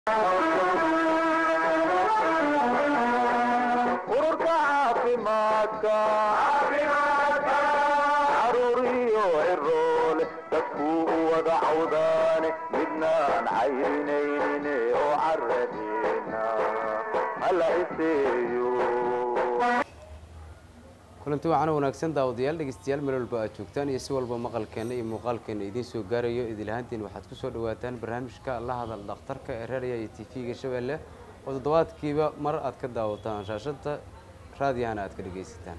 ururka caafimaadka caruuriyo ciroole dadkuu u wada cawdaane midnaan cayrinaynin oo caradeena hala iseeyo kulanti waxaana wanaagsan daawadayaal dhegeystayaal meel walba aad joogtaan iyo si walba maqalkeenna iyo muuqaalkeenna idiin soo gaarayo idilahaantiin waxaad ku soo dhawaataan barnaamijka la hadal dhakhtarka ee raadiya iyo t v-ga shabeelle oo toddobaadkiiba mar aad ka daawataan shaashada raadiyahana aad ka dhegaysataan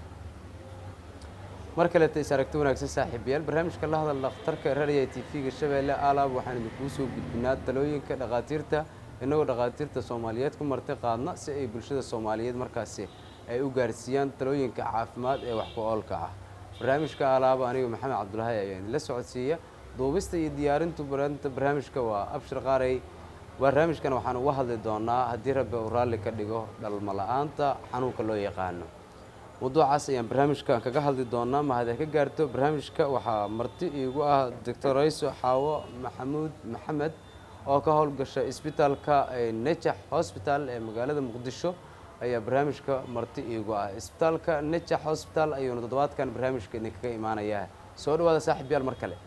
mar kaleeta is aragti wanaagsan saaxiibayaal barnaamijka la hadal dhakhtarka ee raadiya t v-ga shabeelle alaab waxaan idinkuu soo gudbinaa talooyinka dhakhaatiirta innagoo dhakhaatiirta soomaaliyeed ku marti qaadna si ay bulshada soomaaliyeed markaasi ay u gaarsiiyaan talooyinka caafimaad ee wax ku oolka ah barnaamijka alaaba aniga maxamed cabdulaahi ayaa idinla socodsiiya duubista iyo diyaarintu baranta barnaamijka waa abshir qaarey barnaamijkan waxaan uga hadli doonaa haddii rabbi uu raalli ka dhigo dhalmo la-aanta xanuunka loo yaqaano mawduucaas ayaan barnaamijkan kaga hadli doonaa mahadee ka gaarto barnaamijka waxaa marti iigu ah doctor rayso xaawo maxamuud maxamed oo ka howlgasha isbitaalka nejax hosbital ee magaalada muqdisho ayaa barnaamijka marti iigu ah isbitaalka nejax hosbital ayuuna toddobaadkan barnaamijka idinkaga imaanayaa soo dhawaada saaxiib yaal mar kale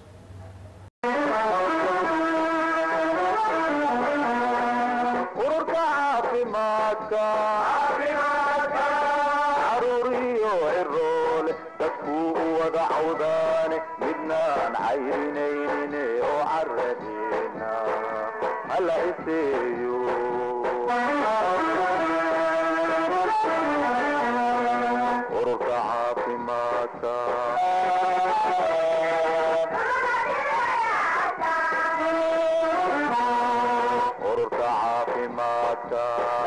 ururka caafimaadka caruuriyo ciroole dadkuu u wada cawdaane midnaan cayrinaynin oo caradeena hala iseeyo ururka caafimaadka ururka caafimaadka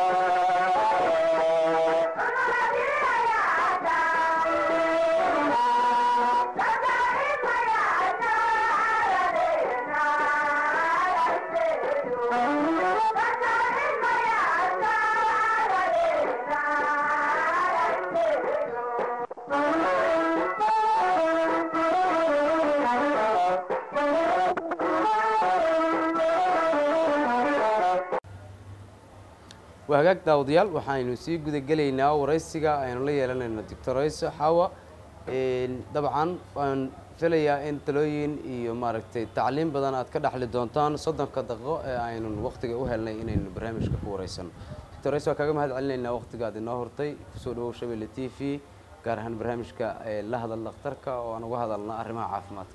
waa hagaag daawadayaal waxaynu sii gudagelaynaa waraysiga aynu la yeelanayno doctor rayso xawa dabcan waan filayaa in talooyin iyo maaragtay tacliim badan aad ka dhexli doontaan soddonka daqiiqo ee aynun waqtiga u helnay inaynu barnaamijka ku wareysano doctor rayso waa kaaga mahad celinaynaa waqtiga aad inoo hortay kusoo dhawow shabeelle t v gaar ahaan barnaamijka la hadal dhakhtarka oo aan uga hadalna arrimaha caafimaadka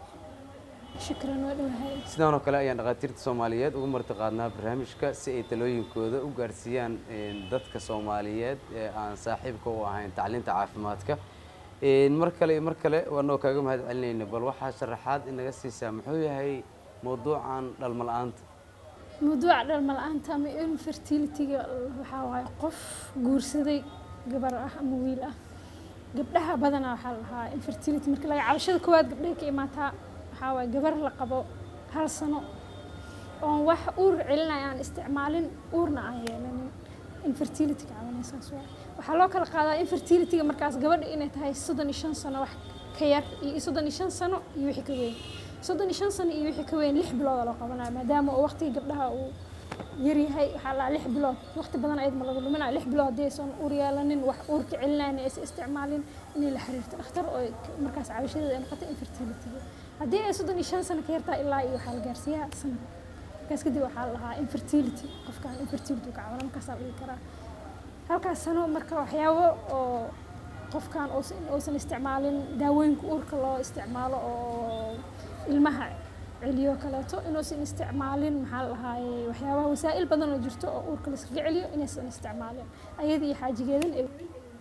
shukran waa dhowahay sidaan oo kale ayaan dhakhaatiirta soomaaliyeed uga marti qaadnaa barnaamijka si ay talooyinkooda u gaarsiiyaan dadka soomaaliyeed ee aan saaxiibka u ahayn tacliinta caafimaadka mar kale iyo mar kale waanoo kaaga mahad celinayna bal waxaa sharaxaad inaga siisaa muxuu yahay mawduucan dhalmo la-aanta mawduuca dhalma la-aanta ama infertilityga waxaa waaye qof guursaday gabar ah ama wiil ah gabdhaha badanaa waxaa la dhahaa infertility marka laga cabashada koowaad gabdhaha ka imaataa waxaa waaye gabar la qabo hal sano oon wax uur celinaya aan isticmaalin uurna aan yeelanin infertilityga cabanaysaas waay waxaa loo kala qaadaa infertilityga markaas gabadha inay tahay soddon iyo shan sano wax ka yar iyo soddon iyo shan sano iyo wixii ka weyn soddon iyo shan sano iyo wixii ka weyn lix bilooda loo qabanaya maadaama uu waqtiga gabdhaha uu yaryahay waxaa la lix bilood waqti badan ayad ma laga luminaya lix bilood haddii aysan uur yeelanin wax uur ka celinayna aysan isticmaalin inay la xiriirto dhakhtar oo markaas cabashadeeda ay noqoto infertilityga haddii ay soddon iyo shan sano ka yartaa ilaa iyo waxaa la gaarsiiyaa sanad markaas kadib waxaa la dhahaa infertility qofkaan infertility ka cabana markaasaa la dhihi karaa halkaas sano marka waxyaabo oo qofkan uusan isticmaalin daawooyinka uurka loo isticmaalo oo ilmaha celiyo kaleeto inuusan isticmaalin maxaa la dhahaaye waxyaabaha wasaa'il badan oo jirto oo uurka layskaga celiyo inaysan isticmaalin ayada iyo xaajigeedan ay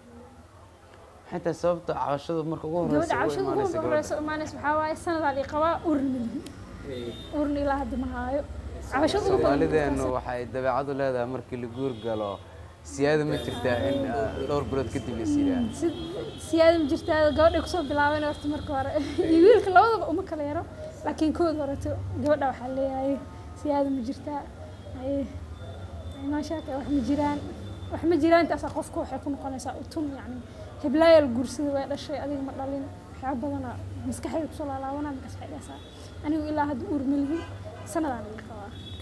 xataa sababta cabashadu marka ugu gabadha horeysa ugu cabashada imaanaysa ugu horeysa imaanaysa waxaa waaye sanadaa lii qabaa uurna malihin uurna ilaa hadda ma haayo cabashada ugu badan soomaalideenu waxay dabeecadu leedahay markii la guur galo siyaada ma jirtaa in ah, dhowr bilood kadib la siiraa si siyaada ma jirtaa gabadhay kusoo bilaabeen horta marka hore iyo wiilka labadaba uma kala yaro laakiin kood horeto gabadha waxaa leeyahay siyaada ma jirtaa haye maashaaka wax ma jiraan wax ma jiraan intaasaa qofka waxay ku noqonaysaa utun yacni heblaayal guursada way dhashay adiga ma dhalin waxyaaba badana maskaxdayda kusoo laalaabanaa markaas waxay dhahaysaa anigu ilaa hadda uur ma lihin sanadaan laga qabaa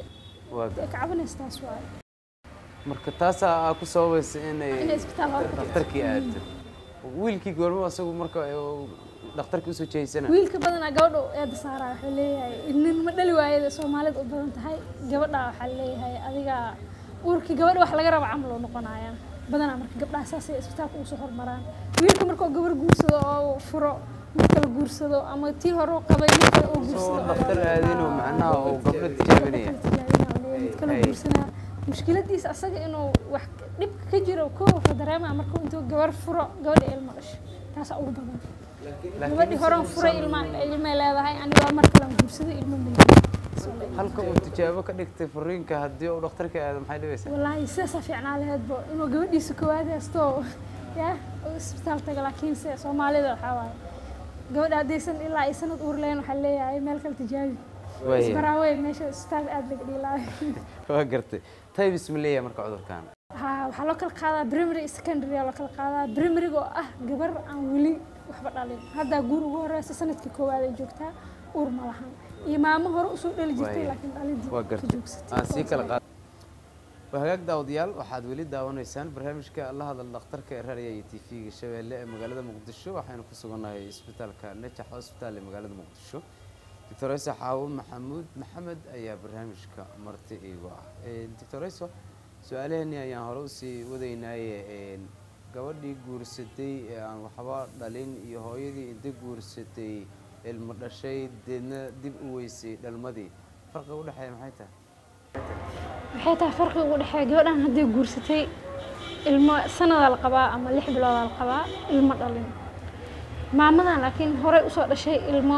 waa ay ka cabanaysa taas waaye marka taasaa aa ku sababaysa inay inay isbitaal hore ka dhakhtarkii aado wiilkii goormo asagu marka uu dhakhtarkii usoo jeeysana wiilka badanaa gabadha u eeda saaraa waxuu leeyahay nin ma dhali waayada soomaalida u badan tahay gabadha waxaa leeyahay adiga uurkii gabadha wax laga raba camal oo noqonaya badanaa marka gabdhaha saasay isbitaalka ugu soo hormaraan wiilka markuu gabar guursado oo furo mid kala guursado ama tii hore u qabay mid kale oo soo guursado dhakhtar aadinoo macnaha uu gabdho tijaabinaya mid kala Hey. guursanaa mushkiladiisa asaga inuu wax dhibka ka jiro ko wuxuu dareemaa markuu intuu gabar furo gabadha ilmo dhasho taasaa ugu badan gabadhii horan furay ilma ilmay leedahay anigoo mar kale aan guursaday ilmo ma halka uu tijaabo ka dhigtay furiinka haddii uu dhakhtarka aado maxay dhibaysaa wallaahi sidaasaa fiicnaa laheedbo inuu gabadhiisa koowaad haysto ya uu isbitaal taga laakiin se soomaalida waxaa waaye gabadha haddaysan ilaa ay sanad uur lahayn waxaa leeyahay meel kale tijaabi waaya isbaraawey meesha isbitaal aad laga dhiilaayo waa gartay taybis ma leeyahay marka cudurkan haa waxaa loo kala qaadaa primary iyo secondary aa loo kala qaadaa primaryga oo ah gabar aan weli waxba dhalin haddaa guur ugu horeysa sanadkii koowaad ay joogtaa uur ma lahan iyo maamo hore usoo dhali jirtay Waaya. laakiin dhalidii waa ka gartay joogsatay aan sii kala qaad waa hagaag daawadayaal waxaad weli daawanaysaan barnaamijka la hadal dhakhtarka ee raadiya iyo tv-ga shabeelle ee magaalada muqdisho waxaynu ku sugannahay isbitaalka najax hospital ee magaalada muqdisho doctor ayso xaawo maxamuud maxamed ayaa barnaamijka marti iigu ah doctor ayso su-aalaheeni ayaan hore usii wadaynaaye een, gabadhii guursatay ee aan waxba dhalin iyo hooyadii inta guursatay ilmo dhashay deedna dib u weysay dhalmadii farqiga udhexeeya maxay tahay maxay tahay farqiga ugu dhexeeya gabadhan haddii guursatay ilmo sanadaa la qabaa ama lix biloodaa la qabaa ilmo dhalin maamadan laakiin horey usoo dhashay ilmo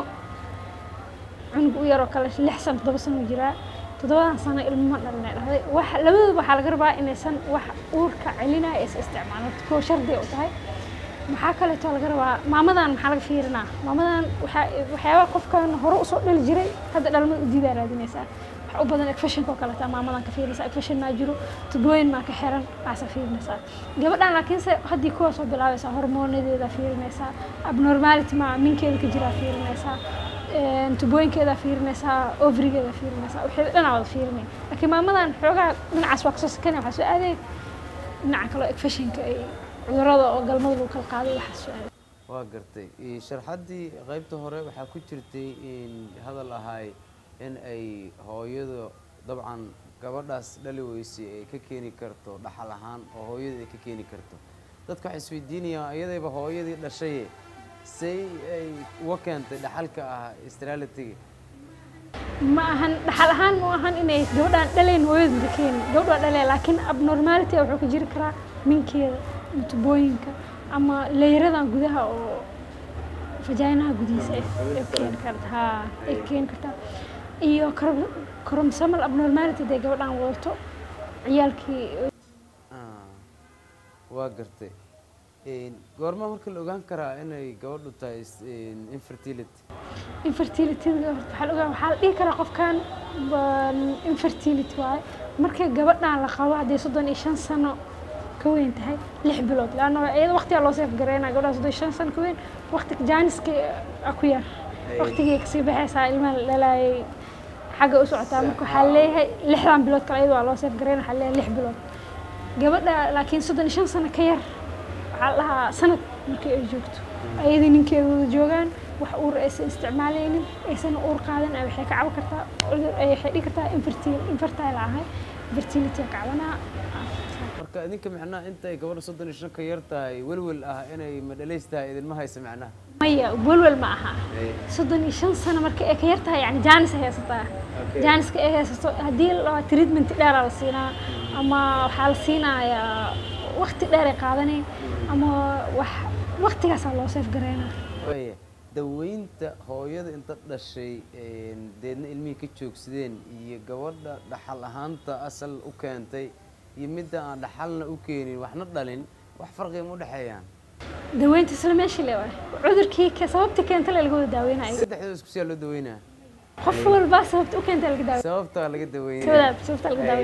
cunug u yaroo kale lix sano toddoba sano u jiraa toddobadan sano ilmo ma dhalin ay dhahday wax labadooda waxaa laga rabaa inaysan wax uurka celinaya aysan isticmaalin koo shardi u tahay maxaa kaleetoo laga rabaa maamadan maxaa laga fiirinaa maamadan waxaa waxyaabaha qofkan hore usoo dhali jiray hadda dhalmada u diidaa raadinaysaa wax u badan efashinka oo kaleeta maamadan ka fiirinaysaa efashin maa jiro tubooyin maa ka xiran maasa fiirinaysaa gabadhan laakiinse haddii kuwa soo bilaabaysaa hormoonadeeda fiirinaysaa abnormality maa minkeeda ka jiraa fiirinaysaa een, tubooyinkeeda fiirinaysaa ovrigeeda fiirinaysaa wixii dhanaa wada fiirinay laakiin maamadan xoogaa dhinacaas waa kasoo sakanaya waxaa soo aadaya dhinaca kale efashinka ay cudurada oo galmada lagu kala qaaday waxaa soo aaday waa gartay Ee, sharxaddii qaybta hore waxaa ku jirtay in hadal ahay in ay hooyadu dabcan gabadhaas dhali weysay ay ka keeni karto dhaxal ahaan oo hooyada ay ka keeni karto dadka waxay isweydiinayaan iyadayba hooyadii dhashaye say ay uga keentay dhaxalka ah stralitiga ma ahan dhaxal ahaan ma ahan inay gabadhaan dhalayn hooyada keeni gabadh waa dhalee laakiin abnormality wuxuu ka jiri karaa minkeeda ama tubooyinka ama leeyradan gudaha oo fajaynaha gudihiisa ay ay keeni karta haa ay keeni kartaa iyo chrom- chromosomal abnormality hadday gabadhaan wadato ciyaalkii Ah, waa gartay Een, goorma marka la ogaan karaa inay gabadhu tahay is- een, infertility infertilityga horta waxaa la ogaa waxaa la dhihi karaa qofkan waa infertility waaye markay gabadhan la qabo haddii soddon iyo shan sano ka weyn tahay lix bilood laanna iyada waqtigaa loo seef gareynaa gabadhan soddon iyo shan sano ka weyn waqti jaaniska a ku yar waqtigii kasii baxaysaa ilmaha la dhalaayay xagga u socotaa marka waxaa leeyahay lixdan bilood kale iyada waa loo seef gareynaa waxaa leeyahay lix bilood gabadha laakiin soddon iyo shan sano ka yar waxaa la dhahaa sanad markii ay joogto ayadii ninkeeda wada joogaan wax uur aysan isticmaalaynin aysan uur qaadan ay waxay ka caban kartaa cudur ay waxay dhigi kartaa infertile infertile ahay fertility ka cabanaa marka idinka macnaha intay gabadha soddon iyo shan ka yar tahay welwel ah inay madhalays tahay idinma haysa macnaha maya welwel ma aha soddon iyo shan sano marka ay ka yar tahay yani jaanis ay haysataa Okay. jaaniska ay haysato haddii la treatment dheeraa la siinaa ama waxaa la siinayaa waqti dheer ay qaadanay ama wax waqtigaasaa loo seef gareynaa waaya daweynta hooyada inta dhashay een, deedna ilmihii ka joogsadeen iyo gabadha dhaxal ahaanta asal u keentay iyo midda aan dhaxalna u keenin waxna dhalin wax farqiga ma u dhexeeyaan daweynta isla meeshii le waay cudurkii ke- sababtii keenta le laga wada daaweynayo saddexdooda isku siyaa loo daweynaa qof walba sababta u keenta laga daaweynaya sababtaa laga daweynaya sababta sababta laga daaweynaya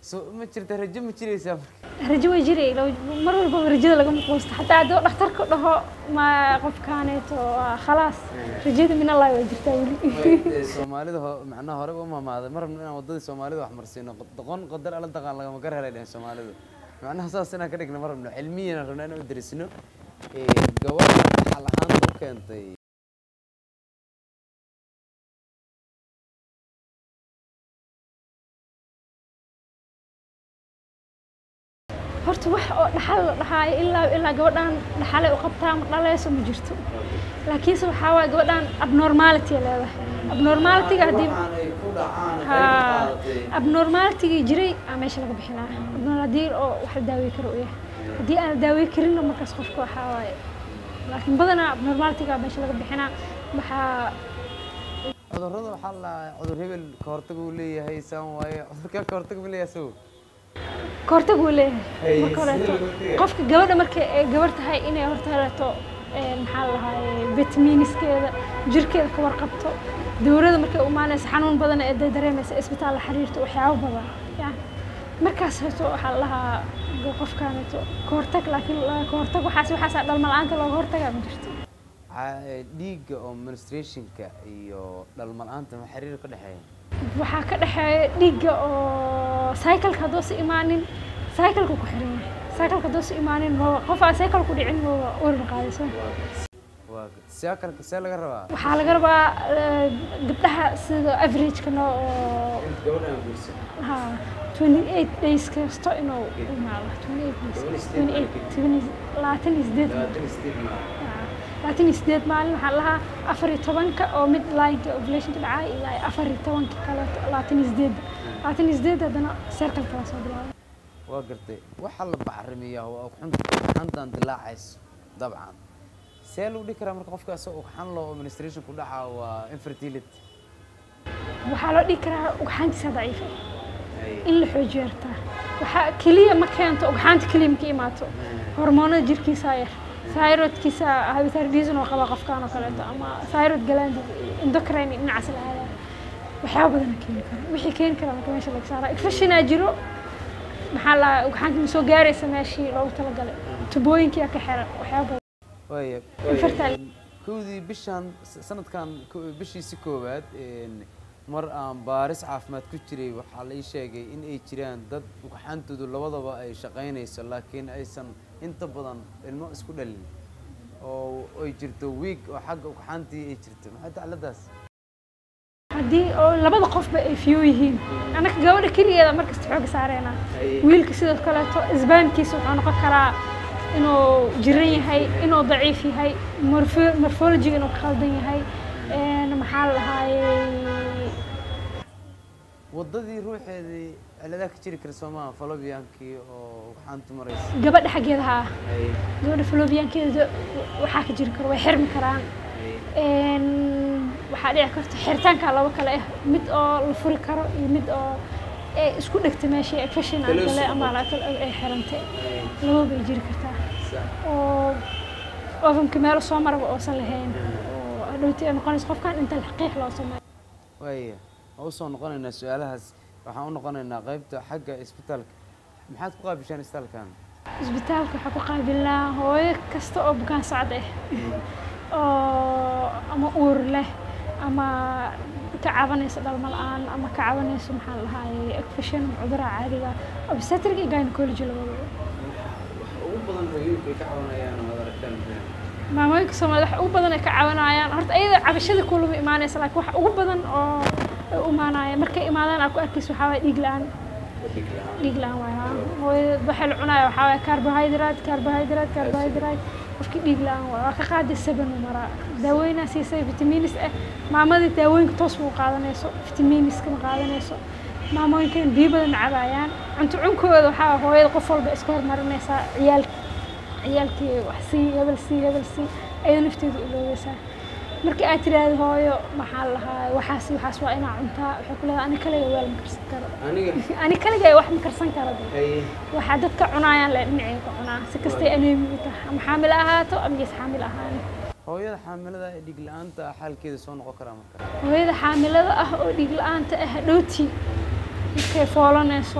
so ma jirta rajo ma jiraysaa marka rajo way jiray law- mar walbaba rajada lagama quusto xataa haddii oo dhakhtarku dhaho ma qofkaaneeto waa khalaas rajada min allahi way jirtaa weli Ee, soomaalida ho- macnaha hore u mamaaday ma rabno inaan waddadii soomaalida wax marsiino doqon qadar ala daqaan lagama gar helay dhehen soomaalidu macnaha saas inaan ka dhigno ma rabno cilmiyana rabno inaan u derisno gabadha xal ahaanta u keentay horta wax oo dhaxal la dhahaayo ilaa ilaa gabadhan dhaxalay u qabtaa ma dhalayso ma jirto laakiinse waxaa waaye gabadhan abnormality ay leedahay abnormalityga haddii ha abnormalityga jiray aa meesha laga bixinaa abnormal haddii oo wax la daawey karo u yahay haddii aan la daawey karinna markaas qofka waxaa waaye laakiin badanaa abnormalityga meesha laga bixinaa waxaa cudurrada waxaa la cudur hebel ka hortag uu leeyahay saan waaye cudurkaa ka hortag ma leeyahay sawo kahortag uu leeyahay Hey, marka horeeto sidee loo tagay? qofka gabadha marka ay gabar tahay inay horta heleto een, maxaa la dhahaye vitamiiniskeeda jirkeeda ka warqabto dawrada markay u imaanaysa xanuun badan ee day dareemaysa isbitaal la xiriirto waxyaabo badan yani markaas heto waxaa la dhahaa go- qofkaaneto kahortag laakiin la- kahortag waxaas waxaasaa dhalma-la'aanta looga hortagaa ma jirto Ca- ee, dhiigga oo menstruationka iyo dhalma-la'aanta ma xiriir ka dhexeeya waxaa ka dhexeeya dhiigga oo cycleka haddoosa imaanin cycleka ku xiran yahay cycleka haddoosa imaanin ma qof aan cycle ku dhicin ma urin qaadayso waa see kalka see laga rabaa waxaa laga rabaa eh, gabdhaha sida averageka no oo gabadha aan guursan ha 28 days kasto inuu imaado 28 days 28 labaatan iyo sideed labaatan iyo sideed maalin labaatan iyo sideed maalin waxaa lahaa afar iyo tobanka oo mid lineka ovulationka dhacay ilaa afar iyo tobanka kaleeto labaatan iyo sideedda labaatan iyo sideed haddana circle kala soo bilaabay waa gartay waxaa la bacrimiyaa waa ugxanta ugxantan dilaacayso dabcan see lagu dhihi karaa marka qofka asoo ugxan loo oo menstruation ku dhacaa waa infertility waxaa loo dhihi karaa ugxaantiisa daciifa in la xoojiyo yartaa waxaa keliya ma keento ugxaanta keliya ma ka imaato hormoonada jirkiisa yar thyroidkiisa hypothyroidism oo qaba qofkaan oo kaleeto ama thyroid gland endocrine dhinacaas la aadaa waxyaaba badana keeni kara wixii keeni kara marka meesha laga saaraa infectionaa jiro maxaa la ugxaanta ma soo gaaraysa meeshii loogu talagalay tubooyinkiyaa ka xiran waxyaaba badan waaya Infertile. kowdii bishan s- sanadkan ko- bishiisi koowaad een, mar aan baaris caafimaad ku jiray waxaa la ii sheegay in ay jiraan dad ugxantoodu labadaba ay shaqaynayso laakiin aysan inta badan ilmo isku dhalin oo ay jirto wiig oo xagga ugxantii ay jirto maxay tacladaas haddii oo labada qofba ay fiyo yihiin annaka gabadha keligeeda markasta xooga saareynaa wiilka sidoo kaleeto isbaamkiisa wuxuu noqon karaa inuu jiran yahay inuu daciif yahay morpho- morphology inuu ka khaldan yahay een, maxaa la dhahaayey waddadii ruuxeedii ciladaha ka jiri kara soomaa falobiyankii oo ugxantu maraysa gabadha xaggeeda haa Ay, gabadha falobiyaankeeda waxaa ka jiri karo way xirmi karaan ay, Een, waxaa dhici karta xiritaanka laba kale ah mid oo la furi karo iyo mid oo ay isku dhegta meeshii infection aan Kala gale socdo. ama laakal ay xirantay ay, lababa bay jiri kartaa sax. oo ovenka meelo soo maraba oosan lahayn oo hadhowti ay noqonaysa qofkan inta xaqiiq loo sameeyo waaya waa usoo noqonaynaa su-aalahaas waxaan u noqonaynaa qaybta xagga isbitaalka maxaad ku qaabishaan isbitaalkan isbitaalka waxaa ku qaabilnaa hooyo kasta oo bukaan socod ah oo ama uur leh ama ka cabanaysa dhalmo la-aan ama ka cabanayso maxaa la dhahaayey infection cuduraha caadiga obstetric iyo gynecology labadaba ugu badan hooyooyinka ay ka cabanayaan oo aad aragtaan maamooyinka soomaalida wax ugu badan ay ka cabanayaan horta ayada cabashada kulama imaanaysa laakiin wax ugu badan oo ay u imaanaya markay imaadaan aad ku arkaysa waxaa waaya dhiig la-aan dhiig la-aan waay haa hooyada waxay la cunaya waxaa waaya carbohydrate carbohydrate carbohydrate qofkii dhiig la-aan waay waa ka qaaday seven u maraa daawooyinaa siisay vitamiinis ah maamadii daawooyinka toos ma u qaadanayso vitamiiniska ma qaadanayso maamooyinkan biyo badan cabaayaan cunto cunkooda waxaa waaya hooyada qof walba iska hormarinaysaa ciyaalka ciyaalkii wax sii hebel sii hebel sii ayada nafteedu iloobeysaa markii aad tiraahdo hooyo maxaa la lahaa waxaas iyo waxaas waa inaa cuntaa waxay ku leedahay ani kaliga weel ma karsan karo aniga ani kaliga wax ma karsan karo de ay waxaa dadka cunayaan le dhinacay ka cunaa si kastay aneemi u tahay ama xaamil ahaato ama gees xaamil ahaan hooyada xaamilada ee dhiig la-aanta ah xaalkeeda soo noqon karaa marka hooyada xaamilada ah oo dhiig la-aanta ah dhowti markay foolanayso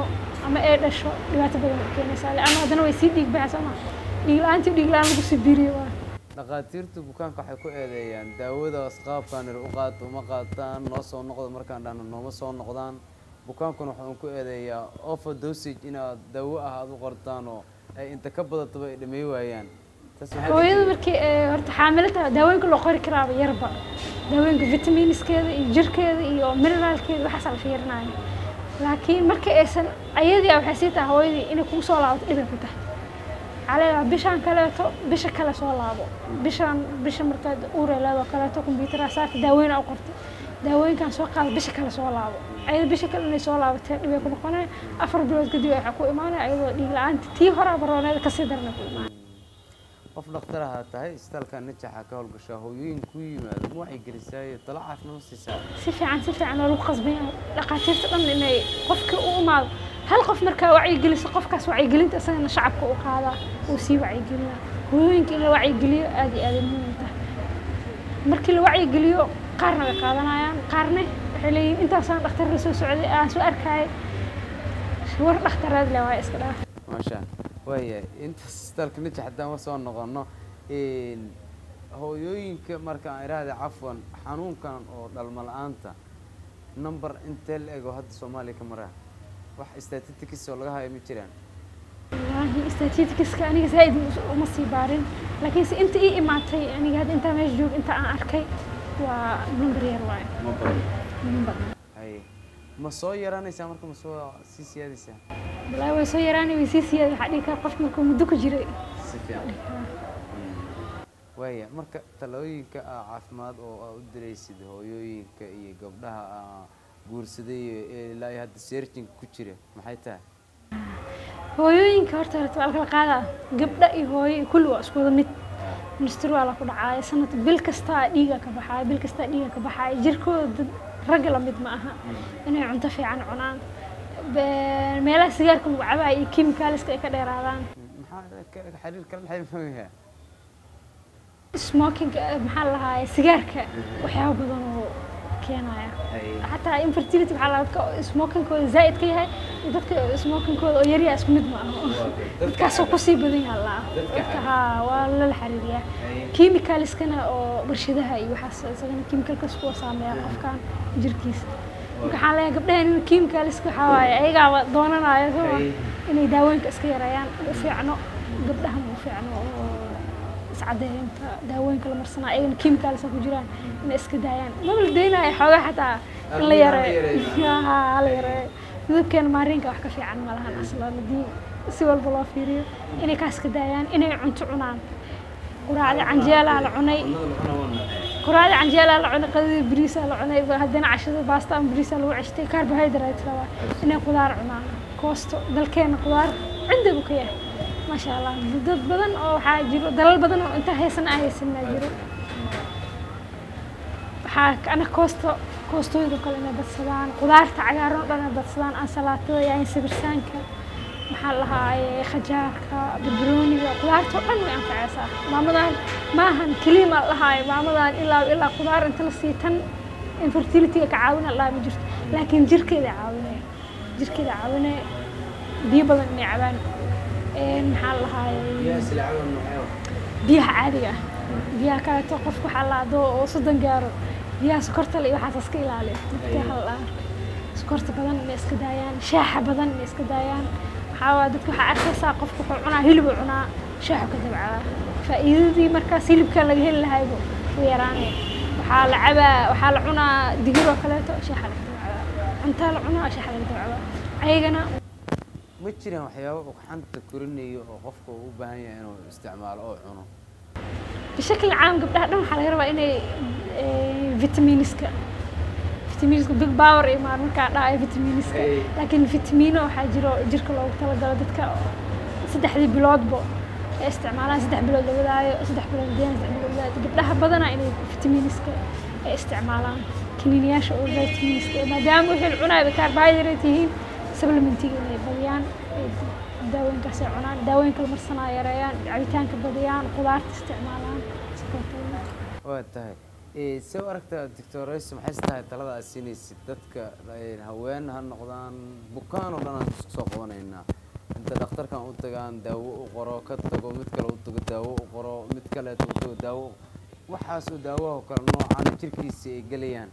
ama ay dhasho dhibaato badan ay keenaysaa leanna haddana way sii dhiig baxaysaa ma dhiig la-aantii dhiig la-aan lagu sii biiriyo waa dhakhaatiirtu bukaanka waxay ku eedeeyaan daawadaas qaabkaan ir u qaato uma qaataan noo soo noqda markaan dhahno nooma soo noqdaan bukaankuna waxaan ku eedeeyaa offer dosage inaad daawo ah aad u qortaan oo ay inta ka badataba ay dhamey waayaan taas maxay hooyada markii ee horta xaamilo tahay daawooyinka loo qori karaaba yarba daawooyinka vitamiiniskeeda iyo jirkeeda iyo mineraalkeeda waxaasaa la fiirinaya laakiin markii aysan ayadii waxay sii tahay hooyadii inay kugu soo laabato dhibay ku tahay caleeda bishaan kaleeto bisha kale soo laabo bishaan bisha markaad uure leedoo kaleeto kombyuutara saarta daawooyin u qortay daawooyinkan soo qaada bisha kale soo laabo ayada bisha kale inay soo laabatee dhibay ku noqonaya afar bilood kadib waxaa ku imaanaya ayadoo dhiig la-aanta tii horaa barooneeda kasii darana ku imaanaya qof dhakhtar ahaa tahay isbitaalka najaxa ka howlgashaa hooyooyin ku yimaado ma waxay gelisaayo talo caafimaad ma siisaa si fiican si fiican oo lagu qasban yahay dhakhaatiirta dhan inay qofkii u imaado hal qof markaa wacyigeliso qofkaas wacyigelinta isagana shacabka u qaadaa uu sii wacyigelinaa hooyooyinka in la wacyigeliyo aad iyo aad ay muhiim u tahay markii la wacyigeliyo qaarna way qaadanayaan qaarne waxay leeyihin intaasaan dhakhtar la soo socday aan soo arkayay war dhakhtareed le waa iska dhaaf maasha waayahay intaas isbitaalka najax haddaan wa soo noqono hooyooyinka marka aan idhaahda cafwan xanuunkan oo dhalmo la-aanta number intee la ego hadda soomaaliya ka maraa wax statistics oo laga hayo ma jiraan wallaahi statistiska aniga zaaid uma sii baarin laakiinse inta ii imaatay aniga hadda intaa meesha joog inta aan arkay waa number yar waaye ma badan number haye ma soo yaraanaysaa marka ma soo sii siyaadaysaa wallaahi way soo yaraanay way sii siyaada waxaa dhihi kara qof markuu muddo ku jiray si fiican waaya marka talooyinka ah caafimaad oo aa u diraysid hooyooyinka iyo gabdhaha aa guursaday ee ilaa iyo hadda searchinga ku jira maxay tahay hooyooyinka horta horta waa la kala qaadaa gabdha iyo hooyo iyo kulli waa isku wada mid minister waa la ku dhacaaya sanad bil kastaa dhiiga ka baxaaya bil kastaa dhiiga ka baxaaya jirkooda dad ragga la mid ma aha inay cunto fiican cunaan Be- meelaha sigaarka lagu cabaya iyo kimikaaliska ay ka dheeraadaan maxaa ka- xiriir kala dhexay mooyaa smoking maxaa la lahaaya sigaarka waxyaabo badan oo keenaya xataa infertility waxaa laga dadka smokingkooda zaa'id ka yahay iyo dadka smokingkooda oo yaryaa isku mid ma aha dadkaasoo kusii badan yaha laa dadka haa waa lala xiriiriyaa chemicalskana oo warshadaha iyo waxaas isagana chemicalkas kuwa saameeya qofkan jirkiisa marka waxaan leeyahay gabdhahan in chemicalska waxaa waaye ayagaaba doonanaya soo inay daawooyinka iska yareeyaan u fiicno gabdhahan u fiicno oo iscadeynta daawooyinka la marsanaa ayagana chemicals ku jiraan inay iska daayaan maba la daynaayo xoogaa xataa in la yareeyo haa la yareeyo midabkeena maarinka wax ka fiican ma lahan aslan haddii si walba loo fiiriyo inay kaas ka daayaan inay cunto cunaan quraacda canjeelaa la cunay quraacda canjeelaa la cunay qadada bariisaa la cunay haddana cashada baasta ama bariisaa lagu ceshtay carbohydrate rabaa inay qudaar cunaan koosto dalkeena qudaar cinda buu ka yahay maasha allah dad badan oo waxaa jiro dalal badan oo inta haysan aan haysanaa jiro waxaa ana koosto koostooyinka kale inay badsadaan qudaarta cagaaran oo dhan inay badsadaan ansalaatada yaanyo sabirsaanka maxaa lahaaye khajaarka barbarooniga qudaarta oo dhan way anfacaysaa maamadan maahan keliya ma lahaaye maamadan ilaa ilaa qudaar inta la sii tan infertilityga ka caawina lahaa ma jirto laakiin jirkeeda caawinaya jirkeeda caawinaya biyo badan inay cabaan een maxaa lahaaye biyaha caadiga ah biyaha kaleeto qofka waxaa la adoo oo soddon gaaro biyaha sokorta le iyo waxaas iska ilaaliyo dadka waxaa la sokorta badan inay iska daayaan shaaxa badan inay iska daayaan waxaa waa dadka waxaa arkaysaa qofka wuxuu cunaa hilib uu cunaa shaaxu ka dabcaa faa'iidadii markaas hilibka laga heli lahaybu u yaraanaya waxaa la cabaa waxaa la cunaa digir oo kaleeto shaaxa laga dabcaa cuntaa la cunaa shaaxa laga dabcaa ayagana ma jiraan waxyaabo ugxanta korinayo oo qofka uu u baahan yahay inuu isticmaalo oo cuno بشكل عام قبلها دم حلا يربا إني فيتامينسكا فيتامينسكا بيج باور إيه ما مركا لا أي فيتامينسكا أي. لكن فيتامينو حاجرو جيرك لو تلا جل دتك سدح ذي بلود بو استعمالها سدح بلود ولا سدح بلود دين سدح بلود قبلها بدنا إني فيتامينسكا استعمالها كنينياش أو فيتامينسكا ما دام وحي العناية بكربوهيدرات هين سبلمنتي إني بديان daawooyinkaasay cunaan daawooyinka la marsanaa yareeyaan cabitaanka badiyaan qudaarta isticmaalaan waa tahay Eh, see u aragtaa doctorayso maxay tahay talada aad siinaysid dadka eh, haween ha noqdaan bukaan oo dhan aan isku soo qabanaynaa inta dhakhtarkan u tagaan daawo u qoro ka tago mid kale u tago daawo u qoro mid kaleeto u tago daawo waxaasoo daawaha oo kale noocaan jirkiisa ay gelayaan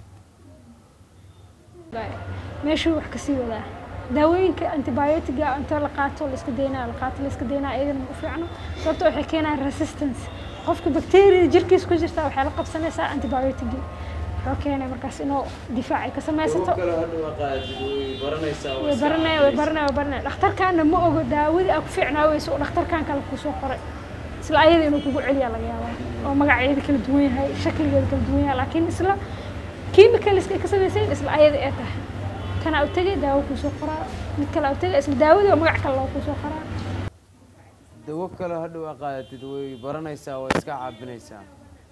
meeshuu wax kasii wadaa daawooyinka antibiotiga inta la qaato la iska daynaa la qaato la iska daynaa iyadana ma u fiicno sababto waxay keenayaan resistance qofka bacteria jirkiisa ku jirta waxay la qabsanaysaa antibiotigii wuxuu keenay markaas inuu difaac ay ka samaysato way baranaya way baranaya way baranaya dhakhtarkaana ma ogo daawadii aa ku fiicnaaweyso oo dhakhtarkan kale kusoo qoray isla ayada inuu kugu celiyaa laga yaabaa oo magaceeda kala duwan yahay shakligeeda kala duwan yahay laakiin isla chemicalska ay ka samaysayn isla ayada ee tahay kana u tegay daawo kuusoo qoraa mid kale u tegay isla daawadii oo magac kale loo kuusoo qoraa dawo kale hadhow aa qaadatid way baranaysaa way iska caabinaysaa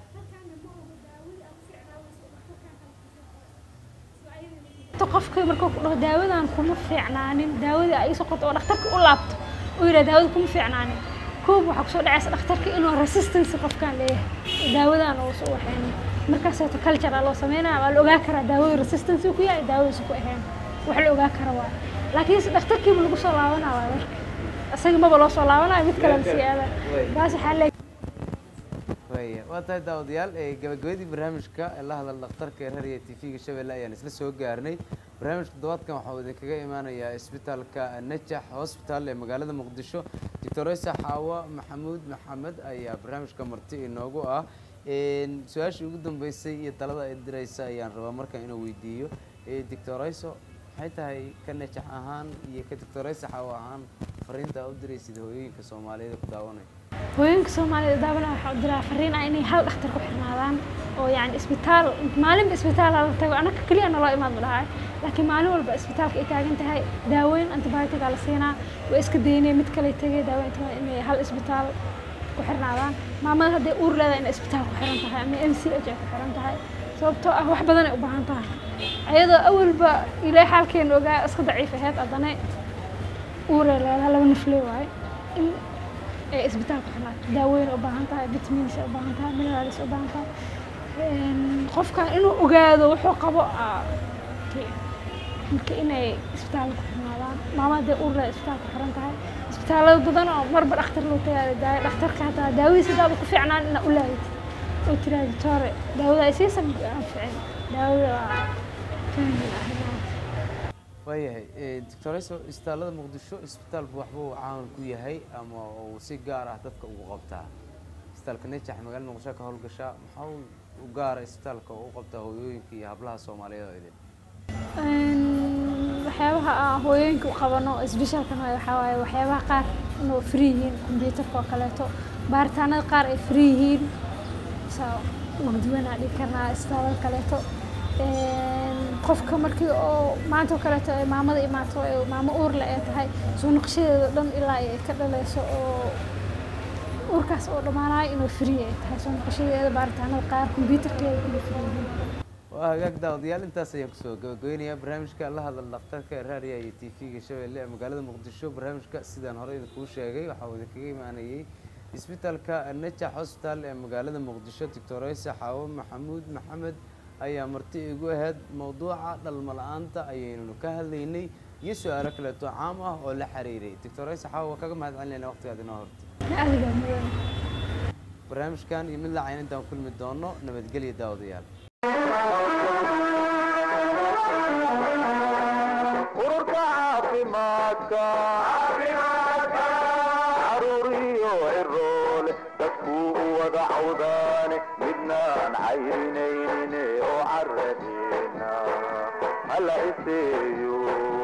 to qofka markuu ku dhaho daawadan kuma fiicnaanin daawadii ay soo qorto oo dhakhtarka u laabto uu yidhaha daawada kuma fiicnaanin koob waxaa kusoo dhacaysa dhakhtarka inuu resistance qofkan leeyahay daawadan uu soo waxaynin markaaseeto culture loo sameynaya waa la ogaa karaa daawada resistance ku yahay daawadiisa ku ahayn wax la ogaa kara waa laakiin se dhakhtarkiiba lagu soo laabanaa waa marka isaga maba loo soo laabanayo mid kale lasii aada taas waxaa le waya waa tahay daawadayaal ee gabagabadii barnaamijka ee la hadal dhakhtarka ee rariya t v-ga shabeelle ayaan isla soo gaarnay barnaamijka toddobaadkan waxaa idinkaga imaanayaa isbitaalka najax hospital ee magaalada muqdisho doctoresa xaawa maxamuud maxamed ayaa barnaamijka marti inoogu ah su-aashii ugu dambeysay iyo talada ay diraysa ayaan rabaa markan inuu weydiiyo doctorayso maxay tahay ka najax ahaan iyo ka doctoraysa xaawa ahaan fariinta aa u diraysid hooyooyinka soomaaliyeed ee ku daawanaya hooyooyinka soomaalida daawada waxaa u diraa fariin ah inay hal dhakhtar ku xirnaadaan oo yani isbitaal maalinba isbitaal hala tago anaka keliya naloo imaad ma dhahay laakiin maalin walba isbitaalka ay taagan tahay daaweyn antibiotica la siinaa waa iska daynay mid kale tegay daaweyn inay hal isbitaal ku xirnaadaan maamada hadday uur leedahay inay isbitaal ku xiran tahay ama m c h ay ku xiran tahay sababtoo ah wax badan ay u baahan tahay ayadoo awalba ilaahay xaalkeena ogaa iska daciif aheyd haddana uuree leedahay laba naflee waaye in ay isbitaalka xirnaato daaweyn u baahan tahay vitamins u baahan tahay minerals u baahan tahay qofkan inuu ogaado wuxuu qabo marka inay isbitaalka ku xirnaadaan maama hadday uur leedahay isbitaalka ku xiran tahay isbitaalada badan oo marba dhakhtar loo tagaayo daaya dhakhtarka hataa daawadiisa daaba ku fiicnaan inaa u laadid oo tiraahdo toore daawada ay siisan aan ficin daawada waa fahmin ah waayahay doctoreso isbitaallada muqdisho isbitaalku waxba uu caan ku yahay ama uu si gaar ah dadka ugu qabtaa isbitaalka najax magaalada muqdisho ka howlgashaa maxaa u gaara isbitaalka oo u qabtaa hooyooyinka iyo hablaha soomaaliyeed oo idin waxyaabaha aan hooyooyinka u qabano isbitaalkan waxaa waaye waxyaabaha qaar inuu free yihiin kombyuutarka oo kaleeto baaritaanada qaar ay free yihiin saa waqdiwanaa dhigi karnaa isbitaalada kaleeto qofka markii oo maanta oo kaleeto ay maamada imaato ee maamo uurle ee tahay soo naqshadeeda dhan ilaa ay ka dhaleyso oo uurkaas oo dhammaanayo inuu free ay tahay soo naqshadeeda baaritaanada qaar kombyuutarkeeda inuu free yihiin waa hagaag daawadayaal intaas ayaan kusoo gabagabeynayaa barnaamijka la hadal dhakhtarka raadiya iyo t v-ga shabeelle ee magaalada muqdisho barnaamijka sidaan hore idinkuu sheegay waxaa uu idinkaga imaanayey isbitaalka najax hospital ee magaalada muqdisho doctoreysa xaawo maxamuud maxamed ayaa marti igu ahayd mowduuca dhalmo la-aanta ayaynu ka hadlaynay iyo su-aalo kaleeto caam ah oo la xiriiray doctoreysa xaawo waa kaga mahad celinayna waqtigaad inoo hortay adiga mudan barnaamijkan iyo mid lacayn intaan kulmi doono nabadgelya daawadayaal ururka caafimaadka caruuriyo ciroole dadkuu u wada cawdaane midnaan cayrinaynin oo caradeena hala iseeyo